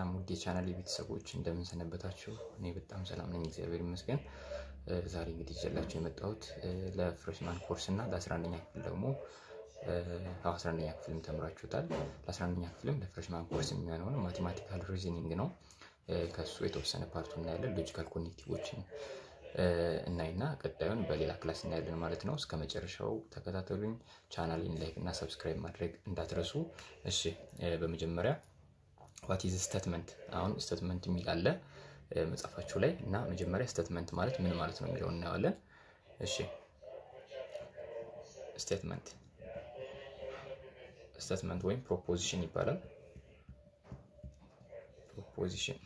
ሰላም ውድ የቻናል የቤተሰቦች እንደምንሰነበታችሁ፣ እኔ በጣም ሰላም ነኝ፣ እግዚአብሔር ይመስገን። ዛሬ እንግዲህ ይዤላችሁ የመጣሁት ለፍሬሽማን ኮርስ እና ለ11ኛ ክፍል ደግሞ አስራ አንደኛ ክፍልም ተምራችሁታል። ለ11ኛ ክፍልም ለፍሬሽማን ኮርስ የሚሆነውን ማቴማቲካል ሪዝኒንግ ነው። ከሱ የተወሰነ ፓርቱ እናያለን። ሎጂካል ኮኔክቲቮችን እናይና ቀጣዩን በሌላ ክላስ እናያለን ማለት ነው። እስከ መጨረሻው ተከታተሉኝ። ቻናሌን ላይክ እና ሰብስክራይብ ማድረግ እንዳትረሱ። እሺ፣ በመጀመሪያ ዋት ኢዝ ስቴትመንት። አሁን ስቴትመንት የሚል አለ መጽሐፋችሁ ላይ እና መጀመሪያ ስቴትመንት ማለት ምን ማለት ነው የሚለውን እናየዋለን። እሺ፣ ስቴትመንት ስቴትመንት ወይም ፕሮፖዚሽን ይባላል። ፕሮፖዚሽን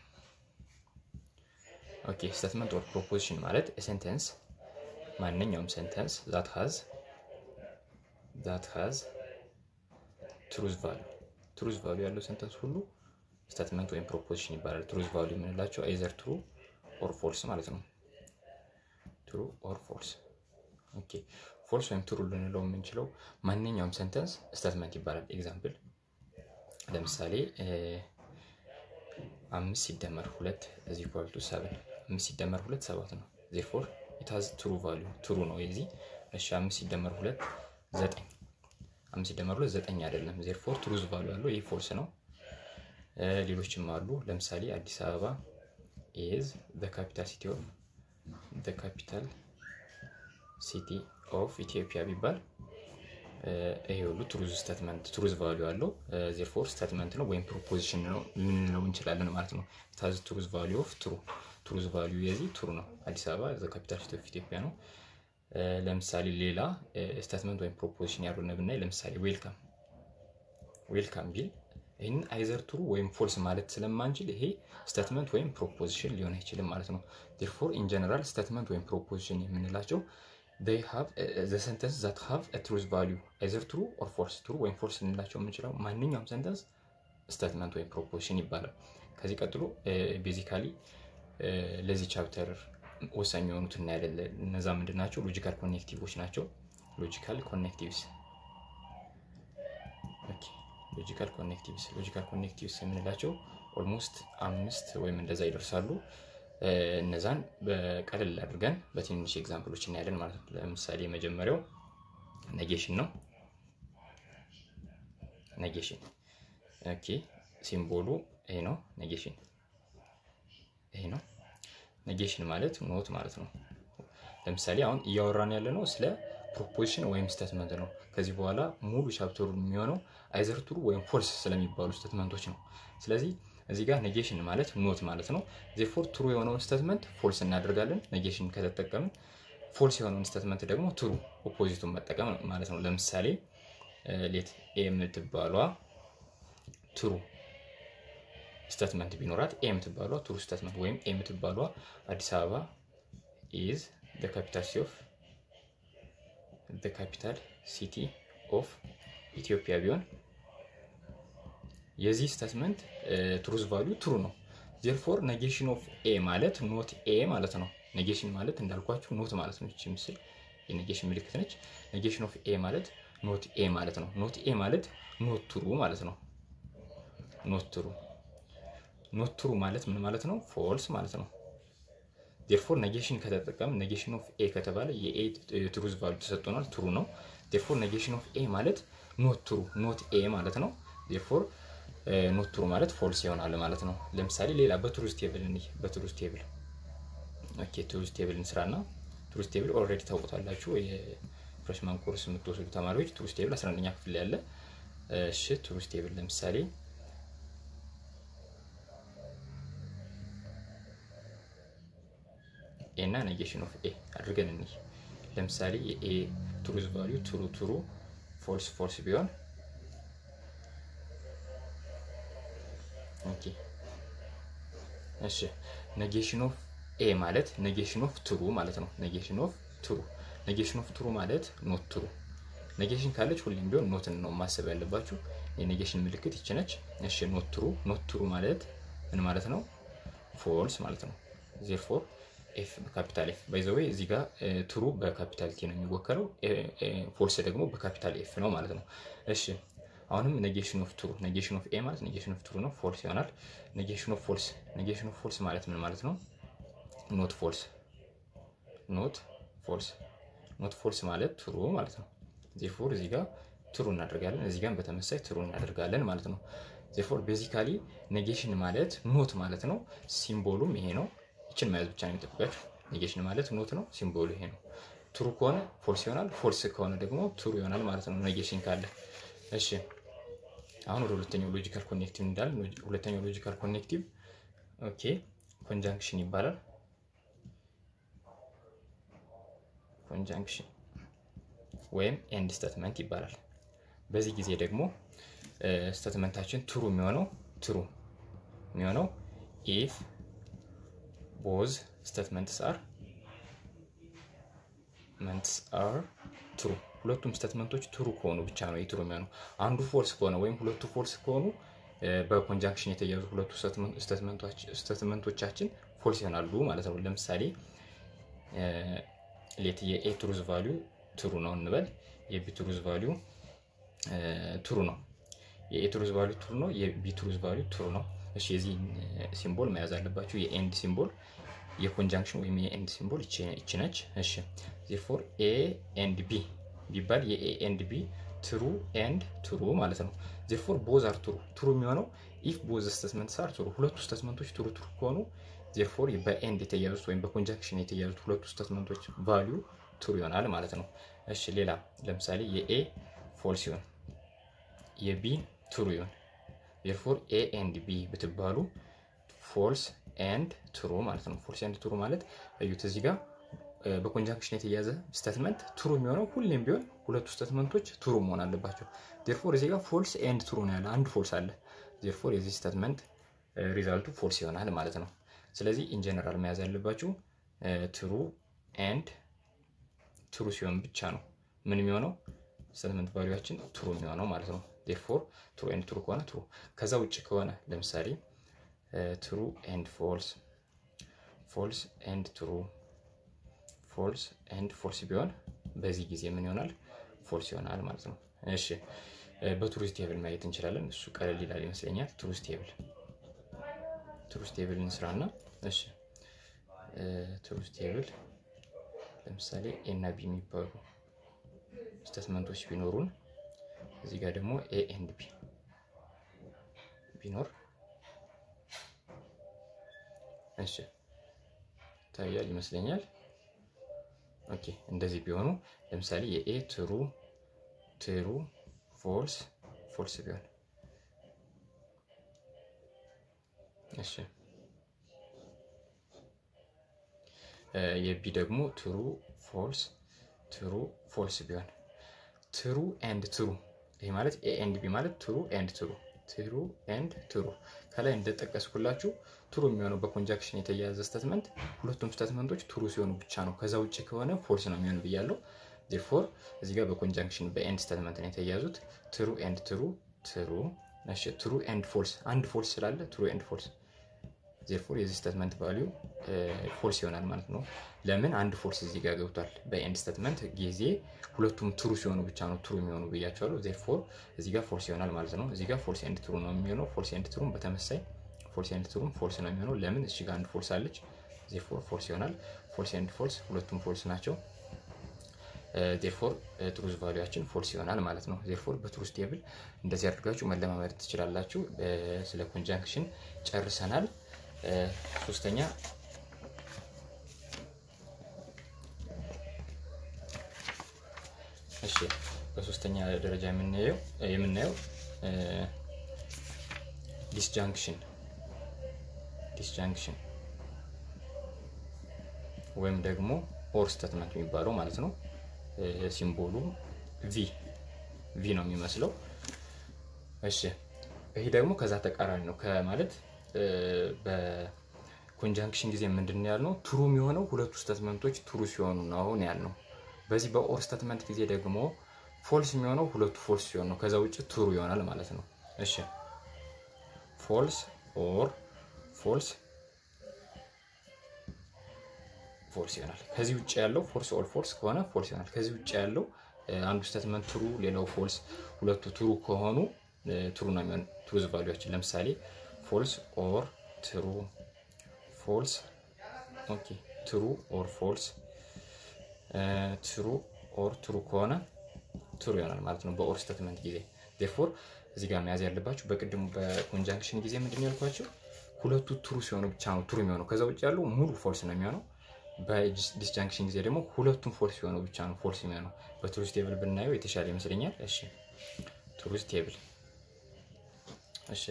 ኦኬ። ስቴትመንት ኦር ፕሮፖዚሽን ማለት ሴንተንስ ማንኛውም ሴንተንስ ዛት ሃዝ ዛት ሃዝ ትሩዝ ቫሉ ትሩዝ ቫሉ ያለው ሴንተንስ ሁሉ ስቴትመንት ወይም ፕሮፖዚሽን ይባላል። ትሩዝ ቫሉ የምንላቸው አይዘር ትሩ ኦር ፎልስ ማለት ነው። ትሩ ኦር ፎልስ ኦኬ። ፎልስ ወይም ትሩ ልንለው የምንችለው ማንኛውም ሴንተንስ ስቴትመንት ይባላል። ኤግዛምፕል ለምሳሌ አምስት ሲደመር ሁለት እዚህ ኳልቱ ሰብን አምስት ሲደመር ሁለት ሰባት ነው። ዜርፎር ኢታዝ ትሩ ቫሉ ትሩ ነው የዚህ እሺ። አምስት ሲደመር ሁለት ዘጠኝ አምስት ሲደመር ሁለት ዘጠኝ አይደለም። ዜርፎር ትሩዝ ቫሉ ያለው ይህ ፎልስ ነው። ሌሎችም አሉ። ለምሳሌ አዲስ አበባ ኢዝ ዘ ካፒታል ሲቲ ኦፍ ዘ ካፒታል ሲቲ ኦፍ ኢትዮጵያ ቢባል ይሄ ሁሉ ትሩዝ ስቴትመንት ትሩዝ ቫሉ ያለው ዜርፎር ስቴትመንት ነው ወይም ፕሮፖዚሽን ነው ልንለው እንችላለን ማለት ነው። ታዝ ትሩዝ ቫሉ ኦፍ ትሩ ትሩዝ ቫሉ የዚህ ትሩ ነው። አዲስ አበባ ዘ ካፒታል ሲቲ ኦፍ ኢትዮጵያ ነው። ለምሳሌ ሌላ ስቴትመንት ወይም ፕሮፖዚሽን ያልሆነ ብናይ ለምሳሌ ዌልካም ዌልካም ቢል ይህንን አይዘር ትሩ ወይም ፎልስ ማለት ስለማንችል ይሄ ስቴትመንት ወይም ፕሮፖዚሽን ሊሆን አይችልም ማለት ነው። ዜርፎር ኢን ጀነራል ስቴትመንት ወይም ፕሮፖዚሽን የምንላቸው they have uh, the sentence that have a truth value either true or false true ወይም ፎልስ ልንላቸው የምንችለው ማንኛውም ሰንተንስ ስቴትመንት ወይም ፕሮፖዚሽን ይባላል። ከዚህ ቀጥሎ ቤዚካሊ ለዚህ ቻፕተር ወሳኝ የሆኑት እናያለን። እነዛ ምንድን ናቸው? ሎጂካል ኮኔክቲቮች ናቸው። ሎጂካል ኮኔክቲቭስ ሎጂካል ኮኔክቲቭስ ሎጂካል ኮኔክቲቭስ የምንላቸው ኦልሞስት አምስት ወይም እንደዛ ይደርሳሉ። እነዛን በቀለል አድርገን በትንንሽ ኤግዛምፕሎች እናያለን ማለት ነው። ለምሳሌ የመጀመሪያው ኔጌሽን ነው። ኔጌሽን ኦኬ፣ ሲምቦሉ ይሄ ነው። ኔጌሽን ይሄ ነው። ኔጌሽን ማለት ኖት ማለት ነው። ለምሳሌ አሁን እያወራን ያለ ነው ስለ ፕሮፖዚሽን ወይም ስቴትመንት ነው። ከዚህ በኋላ ሙሉ ቻፕተሩ የሚሆነው አይዘር ትሩ ወይም ፎልስ ስለሚባሉ ስቴትመንቶች ነው። ስለዚህ እዚህ ጋር ኔጌሽን ማለት ኖት ማለት ነው። ዜርፎር ትሩ የሆነውን ስቴትመንት ፎልስ እናደርጋለን ኔጌሽን ከተጠቀምን። ፎልስ የሆነውን ስቴትመንት ደግሞ ትሩ ኦፖዚቱን መጠቀም ማለት ነው። ለምሳሌ ሌት ኤ የምትባሏ ትሩ ስቴትመንት ቢኖራት ኤ የምትባሏ ትሩ ስቴትመንት ወይም ኤ የምትባሏ አዲስ አበባ ኢዝ ካፒታል ሲቲ ኦፍ ካፒታል ሲቲ ኦፍ ኢትዮጵያ ቢሆን የዚህ ስቴትመንት ትሩዝ ቫሊዩ ትሩ ነው። ዜርፎር ኔጌሽን ኦፍ ኤ ማለት ኖት ኤ ማለት ነው። ኔጌሽን ማለት እንዳልኳችሁ ኖት ማለት ነው። ይቺ ምስል የኔጌሽን ምልክት ነች። ኔጌሽን ኦፍ ኤ ማለት ኖት ኤ ማለት ነው። ኖት ኤ ማለት ኖት ትሩ ማለት ነው። ኖት ትሩ ኖት ትሩ ማለት ምን ማለት ነው? ፎልስ ማለት ነው። ዜርፎር ኔጌሽን ከተጠቀም ኔጌሽን ኦፍ ኤ ከተባለ የኤ ትሩዝ ቫሊዩ ተሰጥቶናል፣ ትሩ ነው። ዜርፎር ኔጌሽን ኦፍ ኤ ማለት ኖት ትሩ ኖት ኤ ማለት ነው። ዜርፎር ኖት ትሩ ማለት ፎልስ ይሆናል ማለት ነው። ለምሳሌ ሌላ በትሩዝ ቴብል እንይ። በትሩዝ ቴብል ኦኬ፣ ትሩዝ ቴብል እንስራና ትሩዝ ቴብል ኦልሬዲ ታውቁታላችሁ። የፍሬሽማን ኮርስ የምትወስዱ ተማሪዎች ትሩዝ ቴብል 11ኛ ክፍል ያለ። እሺ፣ ትሩዝ ቴብል ለምሳሌ ኤ እና ኔጌሽን ኦፍ ኤ አድርገን እንይ። ለምሳሌ የኤ ትሩዝ ቫሊዩ ትሩ ትሩ ፎልስ ፎልስ ቢሆን ኦኬ እሺ ኔጌሽን ኦፍ ኤ ማለት ኔጌሽን ኦፍ ትሩ ማለት ነው። ኔጌሽን ኦፍ ትሩ ኔጌሽን ኦፍ ትሩ ማለት ኖት ትሩ። ኔጌሽን ካለች ሁሌም ቢሆን ኖትን ነው ማሰብ ያለባችሁ። የኔጌሽን ምልክት ይቺ ነች። እሺ ኖት ትሩ ኖት ትሩ ማለት ምን ማለት ነው? ፎልስ ማለት ነው። ዜርፎር ኤፍ በካፒታል ኤፍ ባይ ዘ ዌይ እዚህ ጋር ትሩ በካፒታል ቲ ነው የሚወከለው፣ ፎልስ ደግሞ በካፒታል ኤፍ ነው ማለት ነው። እሺ አሁንም ኔጌሽን ኦፍ ትሩ ኔጌሽን ኦፍ ኤ ማለት ኔጌሽን ኦፍ ትሩ ነው፣ ፎልስ ይሆናል። ኔጌሽን ኦፍ ፎልስ ኔጌሽን ኦፍ ፎልስ ማለት ምን ማለት ነው? ኖት ፎልስ ኖት ፎልስ ኖት ፎልስ ማለት ትሩ ማለት ነው። ዜፎር እዚህ ጋር ትሩ እናደርጋለን፣ እዚህ ጋር በተመሳይ ትሩ እናደርጋለን ማለት ነው። ዜፎር ቤዚካሊ ኔጌሽን ማለት ኖት ማለት ነው። ሲምቦሉም ይሄ ነው። ይችን መያዝ ብቻ ነው የሚጠብቃችሁ። ኔጌሽን ማለት ኖት ነው፣ ሲምቦሉ ይሄ ነው። ትሩ ከሆነ ፎልስ ይሆናል፣ ፎልስ ከሆነ ደግሞ ትሩ ይሆናል ማለት ነው። ኔጌሽን ካለ እሺ። አሁን ወደ ሁለተኛው ሎጂካል ኮኔክቲቭ እንዳለ ሁለተኛው ሎጂካል ኮኔክቲቭ ኦኬ ኮንጃንክሽን ይባላል። ኮንጃንክሽን ወይም ኤንድ ስተትመንት ይባላል። በዚህ ጊዜ ደግሞ ስተትመንታችን ትሩ የሚሆነው ትሩ የሚሆነው ኢፍ ቦዝ ስተትመንትስ አር መንትስ አር ትሩ ሁለቱም ስተትመንቶች ትሩ ከሆኑ ብቻ ነው የትሩ የሚሆነው። አንዱ ፎልስ ከሆነ ወይም ሁለቱ ፎልስ ከሆኑ በኮንጃንክሽን የተያዙ ሁለቱ ስተትመንቶቻችን ፎልስ ይሆናሉ ማለት ነው። ለምሳሌ ሌት የኤ ትሩዝ ቫሊዩ ትሩ ነው እንበል። የቢ ትሩዝ ቫሊዩ ትሩ ነው። የኤ ትሩዝ ቫሊዩ ትሩ ነው። የቢ ትሩዝ ቫሊዩ ትሩ ነው። እሺ የዚህ ሲምቦል መያዝ አለባችሁ። የኤንድ ሲምቦል የኮንጃንክሽን ወይም የኤንድ ሲምቦል ይቺ ነች። እሺ ዜርፎር ኤ ኤንድ ቢ ቢባል የኤ ኤንድ ቢ ትሩ ኤንድ ትሩ ማለት ነው። ዜርፎር ቦዝ አር ትሩ ትሩ የሚሆነው ኢፍ ቦዝ ስተትመንት ሳር ትሩ ሁለቱ ስተትመንቶች ትሩ ትሩ ከሆኑ ዜርፎር በኤንድ የተያዙት ወይም በኮንጃንክሽን የተያዙት ሁለቱ ስተትመንቶች ቫሊዩ ትሩ ይሆናል ማለት ነው። እሺ ሌላ ለምሳሌ የኤ ፎልስ ይሆን የቢ ትሩ ይሆን ዜርፎር ኤ ኤንድ ቢ ብትባሉ ፎልስ ኤንድ ትሩ ማለት ነው። ፎልስ ኤንድ ትሩ ማለት እዩት እዚህ ጋር በኮንጃንክሽን የተያዘ ስተትመንት ትሩ የሚሆነው ሁሌም ቢሆን ሁለቱ ስተትመንቶች ትሩ መሆን አለባቸው። ዜርፎር እዚህ ጋር ፎልስ ኤንድ ትሩ ነው ያለ አንድ ፎልስ አለ። ዜርፎር የዚህ ስተትመንት ሪዛልቱ ፎልስ ይሆናል ማለት ነው። ስለዚህ ኢንጀነራል መያዝ ያለባችሁ ትሩ ኤንድ ትሩ ሲሆን ብቻ ነው ምን የሚሆነው ስተትመንት ቫሊዩችን ትሩ የሚሆነው ማለት ነው። ዜርፎር ትሩ ኤንድ ትሩ ከሆነ ትሩ፣ ከዛ ውጭ ከሆነ ለምሳሌ ትሩ ኤንድ ፎልስ፣ ፎልስ ኤንድ ትሩ፣ ፎልስ ኤንድ ፎልስ ቢሆን በዚህ ጊዜ ምን ይሆናል? ፎልስ ይሆናል ማለት ነው። እሺ በትሩዝ ቴብል ማየት እንችላለን። እሱ ቀለል ይላል ይመስለኛል። ትሩዝ ቴብል ትሩዝ ቴብል እንስራና እሺ ትሩዝ ቴብል ለምሳሌ ኤ እና ቢ የሚባሉ ስተትመንቶች ቢኖሩን እዚህ ጋር ደግሞ ኤ ኤንድ ቢ ቢኖር እሺ ታያል ይመስለኛል። ኦኬ እንደዚህ ቢሆኑ ለምሳሌ የኤ ትሩ ትሩ ፎልስ ፎልስ ቢሆን እሺ የቢ ደግሞ ትሩ ፎልስ ትሩ ፎልስ ቢሆን ትሩ ኤንድ ትሩ ይሄ ማለት ኤ ኤንድ ቢ ማለት ትሩ ኤንድ ትሩ ትሩ ኤንድ ትሩ ከላይ እንደጠቀስኩላችሁ ትሩ የሚሆነው በኮንጃክሽን የተያያዘ ስተትመንት ሁለቱም ስተትመንቶች ትሩ ሲሆኑ ብቻ ነው። ከዛ ውጭ ከሆነ ፎልስ ነው የሚሆኑ ብያለሁ። ዜርፎር እዚህ ጋር በኮንጃንክሽን በኤንድ ስተትመንት ነው የተያዙት። ትሩ ኤንድ ትሩ ትሩ እሺ፣ ትሩ ኤንድ ፎልስ አንድ ፎልስ ስላለ ትሩ ኤንድ ፎልስ ዜርፎር የዚህ ስተትመንት ቫሊዩ ፎልስ ይሆናል ማለት ነው። ለምን አንድ ፎልስ እዚህ ጋር ገብቷል። በኤንድ ስተትመንት ጊዜ ሁለቱም ትሩ ሲሆኑ ብቻ ነው ትሩ የሚሆኑ ብያቸዋለሁ። ዜርፎር እዚህ ጋር ፎልስ ይሆናል ማለት ነው። እዚህ ጋር ፎልስ ኤንድ ትሩ ነው የሚሆነው። ፎልስ ኤንድ ትሩም በተመሳይ ፎልስ ኤንድ ትሩም ፎልስ ነው የሚሆነው። ለምን እዚህ ጋር አንድ ፎልስ አለች። ዜርፎር ፎልስ ይሆናል። ፎልስ ኤንድ ፎልስ ሁለቱም ፎልስ ናቸው። ዜርፎር ትሩዝ ቫሊያችን ፎልስ ይሆናል ማለት ነው። ዜርፎር በትሩዝ ቴብል እንደዚህ አድርጋችሁ መለማመድ ትችላላችሁ። ስለ ኮንጃንክሽን ጨርሰናል። ሶስተኛ እሺ በሶስተኛ ደረጃ የምናየው የምናየው ዲስጃንክሽን ዲስጃንክሽን ወይም ደግሞ ኦር ስተትመንት የሚባለው ማለት ነው። ሲምቦሉ ቪ ቪ ነው የሚመስለው። እሺ ይሄ ደግሞ ከዛ ተቃራኒ ነው ከማለት በኮንጃንክሽን ጊዜ ምንድን ያልነው ትሩ የሚሆነው ሁለቱ ስተትመንቶች ትሩ ሲሆኑ ነው አሁን ያልነው። በዚህ በኦር ስተትመንት ጊዜ ደግሞ ፎልስ የሚሆነው ሁለቱ ፎልስ ሲሆን ነው። ከዛ ውጭ ትሩ ይሆናል ማለት ነው። እሺ ፎልስ ኦር ፎልስ ፎልስ ይሆናል። ከዚህ ውጭ ያለው ፎልስ ኦር ፎልስ ከሆነ ፎልስ ይሆናል። ከዚህ ውጭ ያለው አንዱ ስቴትመንት ትሩ ሌላው ፎልስ፣ ሁለቱ ትሩ ከሆኑ ትሩ ነው የሚሆን ትሩዝ ቫሊያችን። ለምሳሌ ፎልስ ኦር ትሩ፣ ፎልስ ኦኬ፣ ትሩ ኦር ፎልስ፣ ትሩ ኦር ትሩ ከሆነ ትሩ ይሆናል ማለት ነው በኦር ስቴትመንት ጊዜ። ዴርፎር እዚህ ጋር መያዝ ያለባችሁ በቅድሙ በኮንጃንክሽን ጊዜ ምንድን ያልኳቸው ሁለቱ ትሩ ሲሆኑ ብቻ ነው ትሩ የሚሆነው። ከዛ ውጭ ያለው ሙሉ ፎልስ ነው የሚሆነው። በዲስጃንክሽን ጊዜ ደግሞ ሁለቱም ፎልስ ሲሆኑ ብቻ ነው ፎልስ የሚሆነው። በትሩዝ ቴብል ብናየው የተሻለ ይመስለኛል። እሺ ትሩዝ ቴብል እሺ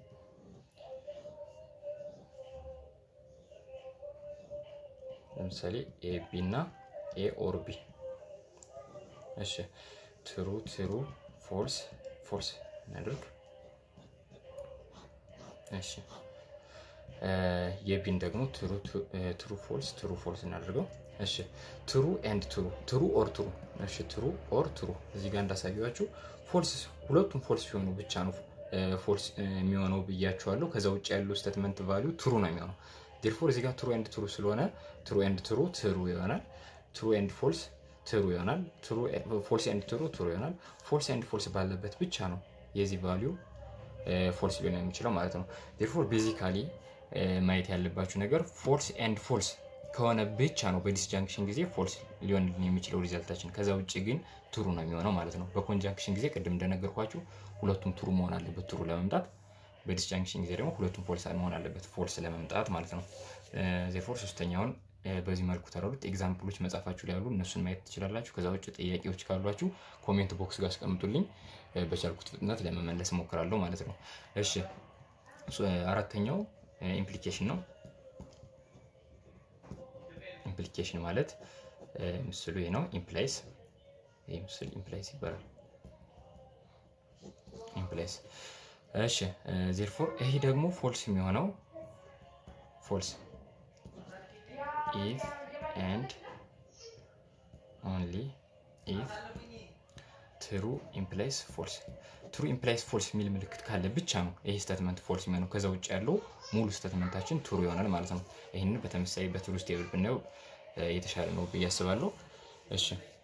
ለምሳሌ ኤ ቢ እና ኤ ኦር ቢ እሺ ትሩ ትሩ ፎልስ ፎልስ እናድርግ። እሺ የቢን ደግሞ ትሩ ፎልስ ትሩ ፎልስ እናደርገው። እሺ ትሩ ኤንድ ትሩ ትሩ ኦር ትሩ። እሺ ትሩ ኦር ትሩ እዚህ ጋር እንዳሳየኋችሁ ፎልስ ሁለቱም ፎልስ ሲሆኑ ብቻ ነው ፎልስ የሚሆነው ብያችኋለሁ። ከዛ ውጭ ያለው ስቴትመንት ቫሊዩ ትሩ ነው የሚሆነው። ዴርፎር እዚህ ጋር ትሩ ኤንድ ትሩ ስለሆነ ትሩ ኤንድ ትሩ ትሩ ይሆናል። ትሩ ኤንድ ፎልስ ትሩ ይሆናል። ፎልስ ኤንድ ትሩ ትሩ ይሆናል። ፎልስ ኤንድ ፎልስ ባለበት ብቻ ነው የዚህ ቫሊዩ ፎልስ ሊሆን የሚችለው ማለት ነው። ዴርፎር ቤዚካሊ ማየት ያለባችሁ ነገር ፎልስ ኤንድ ፎልስ ከሆነ ብቻ ነው በዲስጃንክሽን ጊዜ ፎልስ ሊሆን የሚችለው ሪዛልታችን። ከዛ ውጭ ግን ትሩ ነው የሚሆነው ማለት ነው። በኮንጃንክሽን ጊዜ ቅድም እንደነገርኳችሁ ሁለቱም ትሩ መሆን አለበት ትሩ ለመምጣት። በዲስጃንክሽን ጊዜ ደግሞ ሁለቱም ፎልስ መሆን አለበት ፎልስ ለመምጣት ማለት ነው። ዜፎር ሶስተኛውን በዚህ መልኩ ተረዱት። ኤግዛምፕሎች መጻፋችሁ ላይ ያሉ እነሱን ማየት ትችላላችሁ። ከዛ ውጭ ጥያቄዎች ካሏችሁ ኮሜንት ቦክስ ጋር አስቀምጡልኝ። በቻልኩት ፍጥነት ለመመለስ እሞክራለሁ ማለት ነው። እሺ አራተኛው ኢምፕሊኬሽን ነው። ኢምፕሊኬሽን ማለት ምስሉ ይህ ነው። ኢምፕላይስ ይህ ምስል ኢምፕላይስ ይባላል። ኢምፕላይስ እሺ። ዜርፎር ይህ ደግሞ ፎልስ የሚሆነው ፎልስ ኢፍ ኤንድ ኦንሊ ኢፍ ትሩ ኢምፕላይስ ፎልስ ትሩ ኢምፕላይስ ፎልስ የሚል ምልክት ካለ ብቻ ነው ይህ ስቴትመንት ፎልስ የሚሆነው። ከዛ ውጭ ያለው ሙሉ ስቴትመንታችን ትሩ ይሆናል ማለት ነው። ይህንን በተመሳሳይ በትሩዝ ቴብል ብናየው የተሻለ ነው ብዬ አስባለሁ። እሺ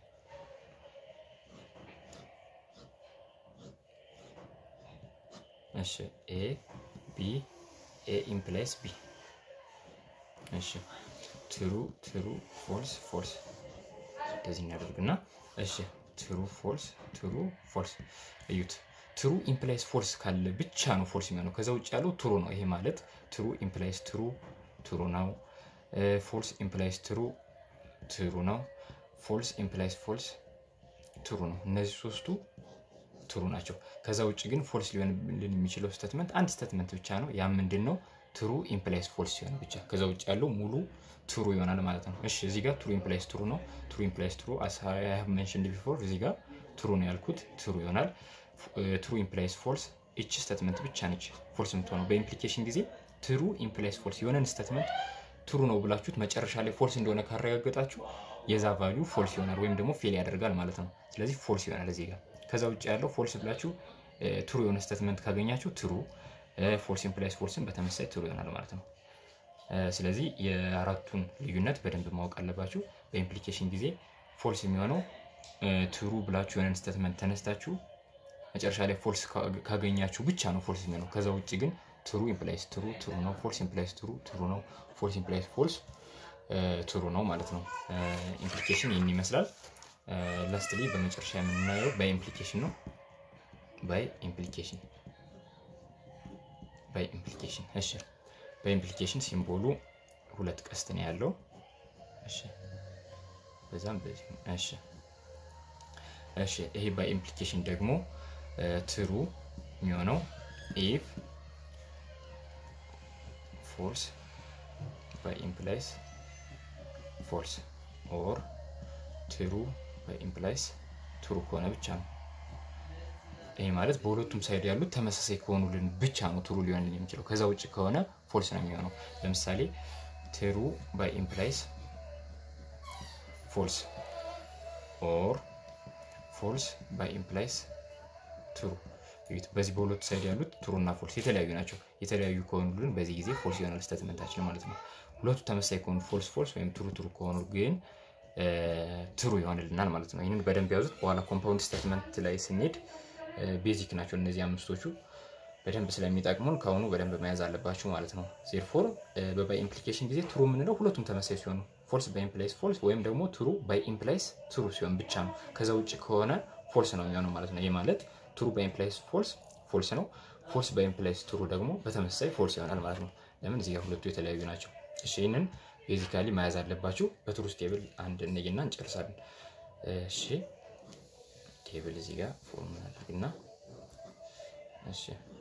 እሺ ኤ ቢ ኤ ኢምፕላይስ ቢ እሺ ትሩ ትሩ ፎልስ ፎልስ እንደዚህ እናደርግና እሺ ትሩ ፎልስ ትሩ ፎልስ እዩት። ትሩ ኢምፕላይስ ፎልስ ካለ ብቻ ነው ፎልስ የሚሆነው። ከዛ ውጭ ያለው ትሩ ነው። ይሄ ማለት ትሩ ኢምፕላይስ ትሩ ትሩ ነው። ፎልስ ኢምፕላይስ ትሩ ትሩ ነው። ፎልስ ኢምፕላይስ ፎልስ ትሩ ነው። እነዚህ ሶስቱ ትሩ ናቸው። ከዛ ውጭ ግን ፎልስ ሊሆንልን የሚችለው ስቴትመንት አንድ ስቴትመንት ብቻ ነው። ያ ምንድን ነው? ትሩ ኢምፕላይስ ፎልስ ሲሆን ብቻ። ከዛ ውጭ ያለው ሙሉ ትሩ ይሆናል ማለት ነው። እሺ እዚህ ጋር ትሩ ኢምፕላይስ ትሩ ነው። ትሩ ኢምፕላይስ ትሩ አስ አይ ሃቭ ሜንሽንድ ቢፎር እዚህ ጋር ትሩ ነው ያልኩት ትሩ ይሆናል። ትሩ ኢምፕላይስ ፎልስ እቺ ስቴትመንት ብቻ ነች ፎልስ የምትሆነው። በኢምፕሊኬሽን ጊዜ ትሩ ኢምፕላይስ ፎልስ የሆነን ስቴትመንት ትሩ ነው ብላችሁት መጨረሻ ላይ ፎልስ እንደሆነ ካረጋገጣችሁ የዛ ቫሊዩ ፎልስ ይሆናል ወይም ደግሞ ፌል ያደርጋል ማለት ነው። ስለዚህ ፎልስ ይሆናል እዚህ ጋር። ከዛ ውጭ ያለው ፎልስ ብላችሁ ትሩ የሆነ ስቴትመንት ካገኛችሁ ትሩ፣ ፎልስ ኢምፕላይስ ፎልስን በተመሳይ ትሩ ይሆናል ማለት ነው። ስለዚህ የአራቱን ልዩነት በደንብ ማወቅ አለባችሁ። በኢምፕሊኬሽን ጊዜ ፎልስ የሚሆነው ትሩ ብላችሁ የሆነን ስቴትመንት ተነስታችሁ መጨረሻ ላይ ፎልስ ካገኛችሁ ብቻ ነው ፎልስ የሚሆነው። ከዛ ውጭ ግን ትሩ ኢምፕላይስ ትሩ ትሩ ነው። ፎልስ ኢምፕላይስ ትሩ ትሩ ነው። ፎልስ ኢምፕላይስ ፎልስ ትሩ ነው ማለት ነው። ኢምፕሊኬሽን ይህን ይመስላል። ላስትሊ በመጨረሻ የምናየው ባይ ኢምፕሊኬሽን ነው። ባይ ኢምፕሊኬሽን ባይ ኢምፕሊኬሽን እሺ በኢምፕሊኬሽን ሲምቦሉ ሁለት ቀስት ነው ያለው። እሺ በዛም በዚህ እሺ እሺ ይሄ ባይ ኢምፕሊኬሽን ደግሞ ትሩ የሚሆነው ኢፍ ፎልስ ባይ ኢምፕላይስ ፎልስ ኦር ትሩ ባይ ኢምፕላይስ ትሩ ከሆነ ብቻ ነው። ይሄ ማለት በሁለቱም ሳይድ ያሉት ተመሳሳይ ከሆኑልን ብቻ ነው ትሩ ሊሆን የሚችለው። ከዛ ውጭ ከሆነ ፎልስ ነው የሚሆነው። ለምሳሌ ትሩ ባይ ኢምፕላይስ ፎልስ ኦር ፎልስ ባይ ኢምፕላይስ ትሩ። በዚህ በሁለቱ ሳይድ ያሉት ትሩ እና ፎልስ የተለያዩ ናቸው። የተለያዩ ከሆኑልን በዚህ ጊዜ ፎልስ ይሆናል ስቴትመንታችን ማለት ነው። ሁለቱ ተመሳሳይ ከሆኑ ፎልስ ፎልስ ወይም ትሩ ትሩ ከሆኑ ግን ትሩ ይሆንልናል ማለት ነው። ይህንን በደንብ ያዙት። በኋላ ኮምፓውንድ ስቴትመንት ላይ ስንሄድ ቤዚክ ናቸው እነዚህ አምስቶቹ በደንብ ስለሚጠቅሙን ከአሁኑ በደንብ መያዝ አለባችሁ ማለት ነው። ዜርፎር በባይ ኢምፕሊኬሽን ጊዜ ትሩ የምንለው ሁለቱም ተመሳይ ሲሆኑ ፎልስ ባይ ኢምፕላይስ ፎልስ ወይም ደግሞ ትሩ ባይ ኢምፕላይስ ትሩ ሲሆን ብቻ ነው። ከዛ ውጭ ከሆነ ፎልስ ነው የሚሆነው ማለት ነው። ይህ ማለት ትሩ ባይ ኢምፕላይስ ፎልስ ፎልስ ነው። ፎልስ ባይ ኢምፕላይስ ትሩ ደግሞ በተመሳሳይ ፎልስ ይሆናል ማለት ነው። ለምን እዚህ ጋር ሁለቱ የተለያዩ ናቸው። እሺ ይህንን ቤዚካሊ መያዝ አለባችሁ። በትሩስ ቴብል አንድ እንይና እንጨርሳለን። እሺ ቴብል እዚህ ጋር ፎርሙላ አድርግና እሺ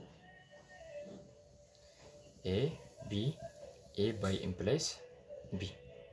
ኤ ቢ ኤ ባይ ኢምፕላይስ ቢ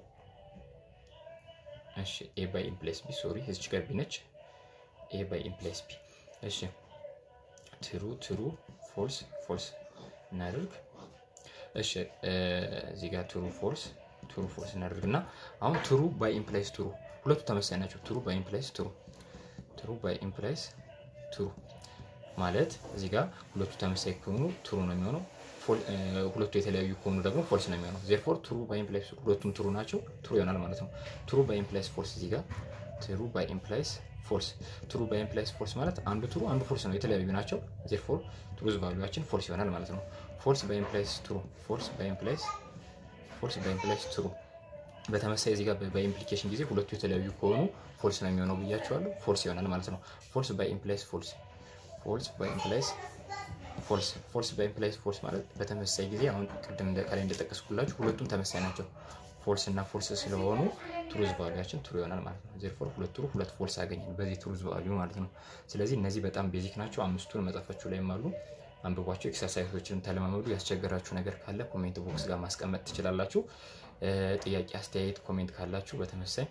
እሺ ኤ ባይ ኢምፕላይስ ቢ ሶሪ እዚች ጋር ቢ ነች። ኤ ባይ ኢምፕላይስ ቢ እሺ ትሩ ትሩ ፎልስ ፎልስ እናደርግ። እሺ እዚህ ጋር ትሩ ፎልስ ትሩ ፎልስ እናደርግና አሁን ትሩ ባይ ኢምፕላይስ ትሩ ሁለቱ ተመሳሳይ ናቸው። ትሩ ባይ ኢምፕላይስ ትሩ ትሩ ባይ ኢምፕላይስ ትሩ ማለት እዚህ ጋር ሁለቱ ተመሳሳይ ከሆኑ ትሩ ነው የሚሆነው። ሁለቱ የተለያዩ ከሆኑ ደግሞ ፎልስ ነው የሚሆነው። ዜርፎር ትሩ ባይ ኢምፕላይስ ሁለቱም ትሩ ናቸው፣ ትሩ ይሆናል ማለት ነው። ትሩ ባይ ኢምፕላይስ ፎልስ እዚህ ጋር ትሩ ባይ ኢምፕላይስ ፎልስ ትሩ ባይ ኢምፕላይስ ፎልስ ማለት አንዱ ትሩ አንዱ ፎልስ ነው፣ የተለያዩ ናቸው። ዜርፎር ትሩዝ ቫሉያችን ፎልስ ይሆናል ማለት ነው። ፎልስ ባይ ኢምፕላይስ ትሩ ፎልስ ባይ ኢምፕላይስ ፎልስ ባይ ኢምፕላይስ ትሩ በተመሳይ እዚህ ጋር በኢምፕሊኬሽን ጊዜ ሁለቱ የተለያዩ ከሆኑ ፎልስ ነው የሚሆነው ብያቸዋለሁ። ፎልስ ይሆናል ማለት ነው። ፎልስ ባይ ኢምፕላይስ ፎልስ ፎልስ ባይ ኢምፕላይስ ፎልስ ፎልስ ባይ ኢምፕላይስ ፎልስ ማለት በተመሳሳይ ጊዜ አሁን ቅድም ከላይ እንደጠቀስኩላችሁ ሁለቱም ተመሳሳይ ናቸው። ፎልስ እና ፎልስ ስለሆኑ ትሩዝ ቫሉያችን ትሩ ይሆናል ማለት ነው። ዜርፎር ሁለት ትሩ ሁለት ፎልስ አገኘን በዚህ ትሩዝ ቫሉዩ ማለት ነው። ስለዚህ እነዚህ በጣም ቤዚክ ናቸው። አምስቱን መጽሐፋችሁ ላይም አሉ። አንብቧቸው። ኤክሰርሳይሶችን ተለማመዱ። ያስቸገራችሁ ነገር ካለ ኮሜንት ቦክስ ጋር ማስቀመጥ ትችላላችሁ። ጥያቄ፣ አስተያየት፣ ኮሜንት ካላችሁ በተመሳይ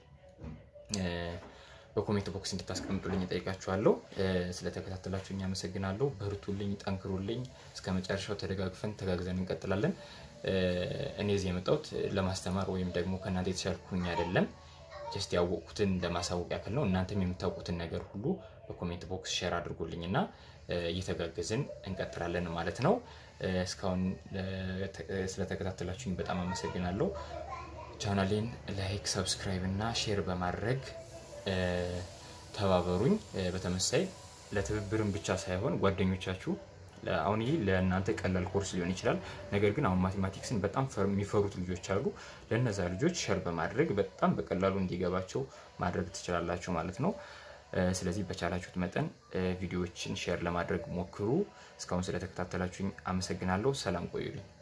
በኮሜንት ቦክስ እንድታስቀምጡልኝ እጠይቃችኋለሁ። ስለተከታተላችሁ እኛ አመሰግናለሁ። በርቱልኝ፣ ጠንክሩልኝ። እስከ መጨረሻው ተደጋግፈን ተጋግዘን እንቀጥላለን። እኔ እዚህ የመጣሁት ለማስተማር ወይም ደግሞ ከእናንተ የተሻልኩኝ አይደለም። ጀስት ያወቅኩትን ለማሳወቅ ያክል ነው። እናንተም የምታውቁትን ነገር ሁሉ በኮሜንት ቦክስ ሼር አድርጉልኝ እና እየተጋገዝን እንቀጥላለን ማለት ነው። እስካሁን ስለተከታተላችሁኝ በጣም አመሰግናለሁ። ቻናሌን ላይክ፣ ሰብስክራይብ እና ሼር በማድረግ ተባበሩኝ። በተመሳይ ለትብብርም ብቻ ሳይሆን ጓደኞቻችሁ አሁን ይህ ለእናንተ ቀላል ኮርስ ሊሆን ይችላል። ነገር ግን አሁን ማቴማቲክስን በጣም የሚፈሩት ልጆች አሉ። ለእነዛ ልጆች ሸር በማድረግ በጣም በቀላሉ እንዲገባቸው ማድረግ ትችላላችሁ ማለት ነው። ስለዚህ በቻላችሁት መጠን ቪዲዮዎችን ሼር ለማድረግ ሞክሩ። እስካሁን ስለተከታተላችሁኝ አመሰግናለሁ። ሰላም ቆዩልኝ።